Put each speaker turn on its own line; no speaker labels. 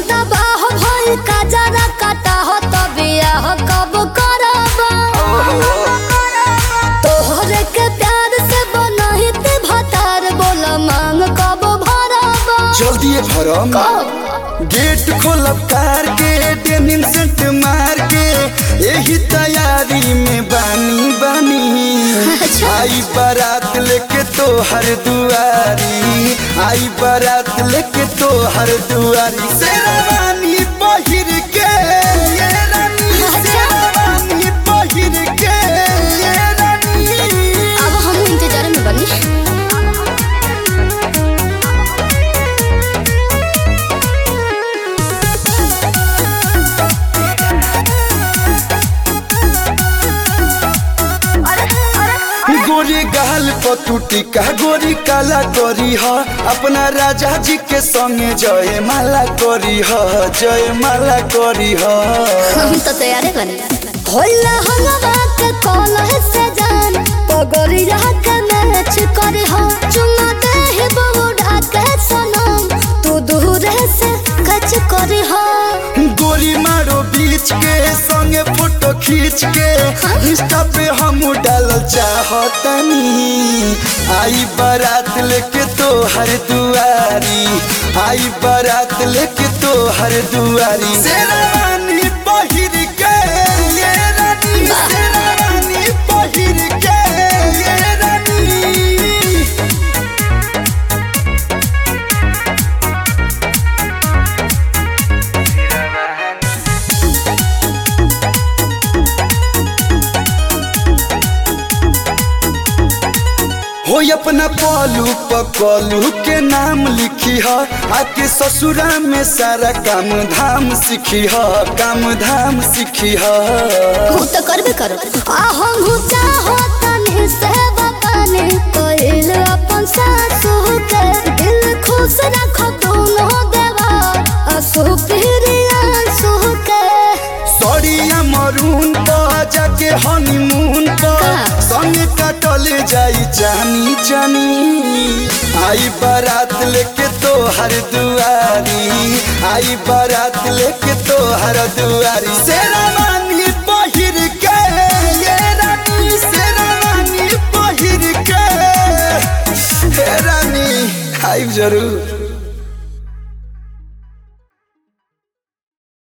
तबाह भइल का जरा काटा हो तो बियाह कब करबा तोहरे के प्यार से बनहित भतार बोल मांग कब भरबा
जल्दी भरम गेट खोलब कार के डेनिम सेंट मार के यही तैयारी में बानी बानी
अच्छा।
आई बारात लेके तो हर दुआरी आई बारात लेके तो हर दुआरी शेरवानी पहिर के ये रानी
अच्छा।
शेरवानी पहिर के ये रानी
अब हम इंतजार में बनी
गोरी गाल पतुटी का गोरी काला करी ह अपना राजा जी के संगे जय माला करी ह जय माला करी ह
हम तो तैयार बनी होला हलवा के कॉल से जान पगड़िया के मैच करे हो चुमा दे ही बूढ़ा के सनम तू दूर से कच करे हो
गोरी मारो बीच के संगे फोटो खींच के इंस्टा पे हम डाल चाहतनी आई बारात लेके तो हर दुआरी आई बारात लेके तो हर दुआरी शेरवानी पहिर के ये रानी शेरवानी पहिर के ये रानी हो अपना पलू पकलू के नाम लिखी ह आके ससुरा में सारा काम धाम सीखी ह काम धाम सीखी ह
तू तो करबे करो आ हम चाहो तनी से बताने कोइल अपन सासू के दिल खुश रखो दोनों देवा असु प्रिया सु के
सड़िया मरून पर जाके हनीमून पर
का?
संग कटल जाई जानी जानी आई बारात लेके तो हर दुआरी आई बारात लेके तो हर दुआरी शेरवानी पहिर के ये रानी शेरवानी पहिर के हे रानी आई जरूर